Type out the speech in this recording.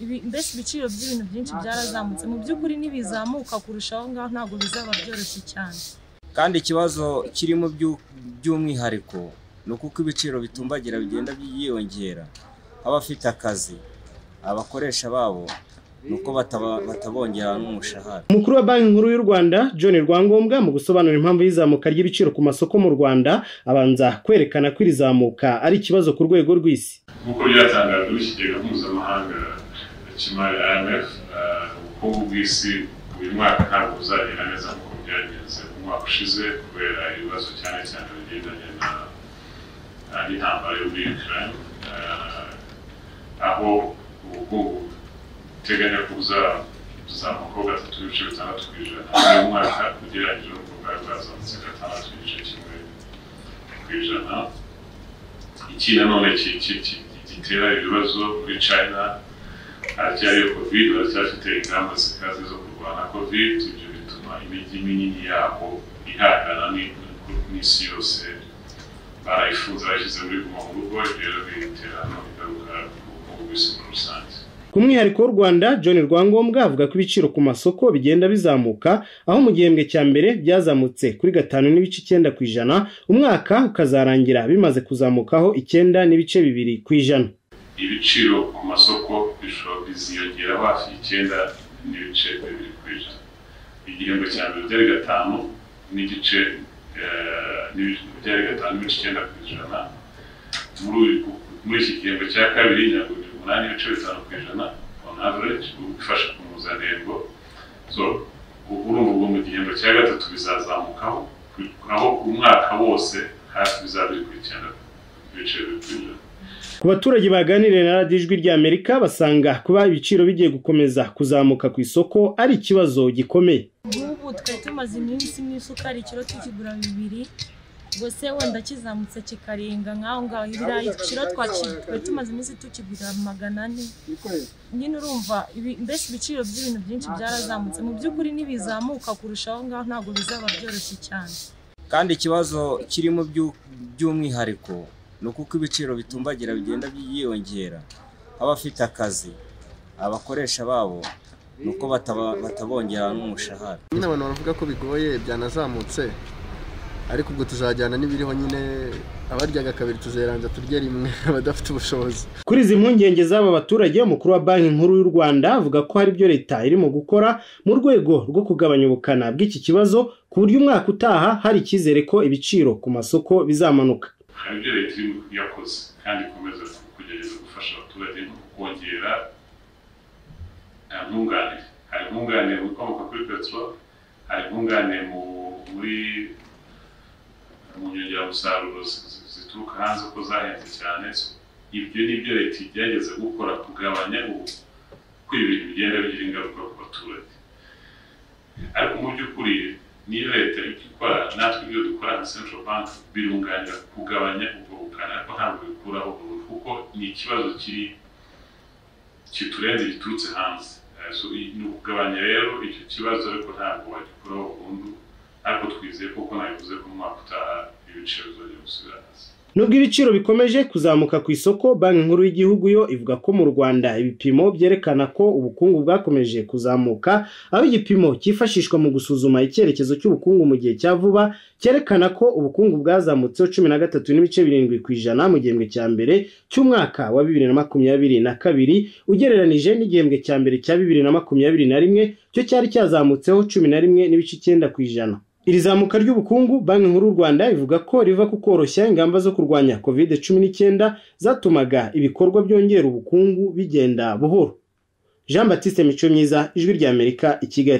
ibi mbese ibiciro by'ibintu byinshi byarazamutse mu by'ukuri ntibizamuka kurusha aho ngaho ntabwo bizaba byoroshye cyane kandi ikibazo kirimo byu- by'umwihariko ni uko ibiciro bitumbagira bigenda byiyongera abafite akazi abakoresha babo ni uko bataba- batabongera n'umushahara umukuru wa banki nkuru y'u rwanda john rwangombwa mu gusobanura impamvu y'izamuka ry'ibiciro ku masoko mu rwanda abanza kwerekana ko iri zamuka ari ikibazo ku rwego rw'isi nk'uko byatangajwe n'ikigega mpuzamahanga cy'imari IMF eh, ubukungu bw'isi uyu mwaka ntabwo buzagenda neza nk'uko byagenze umwaka ushize kubera ibibazo cyane cyane bigendanye na eh, n'intambara yo muri Ukraine eh, aho ubukungu buteganya ko buza- buzamuka ho gatatu n'ibice bitandatu ku ijana uyu mwaka ugereranyije n'uko bwari bwazamutse gatandatu n'igice kimwe ku ijana iki nanone ki- ki- ki- gitera ibibazo muri china ahacyayo covid baracyafite ingamba zikaze zo kurwanya covid ibyo bituma imijyi minini yabo ihangana ni- n'isi yose barayifunze bashyize muri guma mu rugo rero bitera ingaruka ku bukungu bw'isi muri rusange ku mwihariko w'u rwanda john rwangombwa avuga ko ibiciro ku masoko bigenda bizamuka aho mu gihembwe cya mbere byazamutse kuri gatanu n'ibice icyenda ku ijana umwaka ukazarangira bimaze kuzamukaho icyenda n'ibice bibiri ku ijana ibiciro ku masoko bishobora biziyongera hafi icyenda n'ibice bibiri ku ijana igihembwe cya mbere byari gatanu n'igice eh, n'ibi- byari gatanu n'ibice icyenda ku ijana muri uyu- muri iki gihembwe cya kabiri ntabwo biri umunani n'ibice bitanu ku ijana on average bifasha ku mpuzandengo so ubu ngubu mu gihembwe cya gatatu bizazamukaho aho umwaka wose hafi bizaba biri ku icyenda ibice bibiri ku ijana Ku baturage baganiriye na radiyo ijwi ry'Amerika basanga kuba ibiciro bigiye gukomeza kuzamuka ku isoko ari ikibazo gikomeye. nk'ubu twari tumaze iminsi n'isukari ikiro tukigura bibiri gusa wenda kizamutse kikarenga nk'aho ngaho ibirayi ikiro twaki- twari tumaze iminsi tukigura magana ane nyine urumva ibi- mbese ibiciro by'ibintu byinshi byarazamutse mu by'ukuri ntibizamuka kurusha aho ngaho ntabwo bizaba byoroshye cyane kandi ikibazo kirimo byu- by'umwihariko ni uko ibiciro bitumbagira bigenda byiyongera abafite akazi abakoresha babo ni uko bataba- batabongera n'umushahara nyine abantu baravuga ko bigoye byanazamutse ariko ubwo tuzajyana n'ibiriho nyine abaryaga kabiri tuzeranza turye rimwe abadafite ubushobozi Kuri izi mpungenge z'aba baturage umukuru wa banki nkuru y'u Rwanda avuga ko hari ibyo leta irimo gukora mu rwego rwo kugabanya ubukana bw'iki kibazo ku buryo umwaka utaha hari icyizere ko ibiciro ku masoko bizamanuka. hari ibyo leta irimo yakoze kandi ikomeza kugerageza gufasha abaturage no kongera nkunganire hari nkunganire mu bikomoka kuri peteroli hari nkunganire mu muri mu nyongeramusaruro zi- zi- zituruka hanze ko zahenze cyane So, ibyo ni byo leta igerageza gukora kugabanya ubu ko ibintu bigenda bigira ingaruka ku baturage ariko mu by'ukuri niyo leta ijya ikora natwe ibyo dukora nka central bank birunganira kugabanya ubwo bukana ariko ntabwo bikuraho burundu kuko ni ikibazo kiri kiturenze giturutse hanze Eh, so, i- ni ukugabanya rero icyo kibazo ariko ntabwo wagikuraho burundu ariko twizeye kuko nabivuze ko mu mwaka utaha ibiciro bizajya gusubira hasi Nubwo ibiciro bikomeje kuzamuka ku isoko, Banki Nkuru y'Igihugu yo ivuga ko mu Rwanda ibipimo byerekana ko ubukungu bwakomeje kuzamuka, aho igipimo cyifashishwa mu gusuzuma icyerekezo cy'ubukungu mu gihe cya vuba cyerekana ko ubukungu bwazamutseho cumi na gatatu n'ibice birindwi ku ijana mu gihembwe cya mbere cy'umwaka wa bibiri na makumyabiri na kabiri ugereranije n'igihembwe cya mbere cya bibiri na makumyabiri na rimwe cyo cyari cyazamutseho cumi na rimwe n'ibice icyenda ku ijana. Iri zamuka ry'ubukungu Banki Nkuru y'u Rwanda ivuga ko riva ku koroshya ingamba zo kurwanya COVID-19 zatumaga ibikorwa byongera ubukungu bigenda buhoro. Jean Baptiste Mico Myiza, Ijwi ry'Amerika, i Kigali.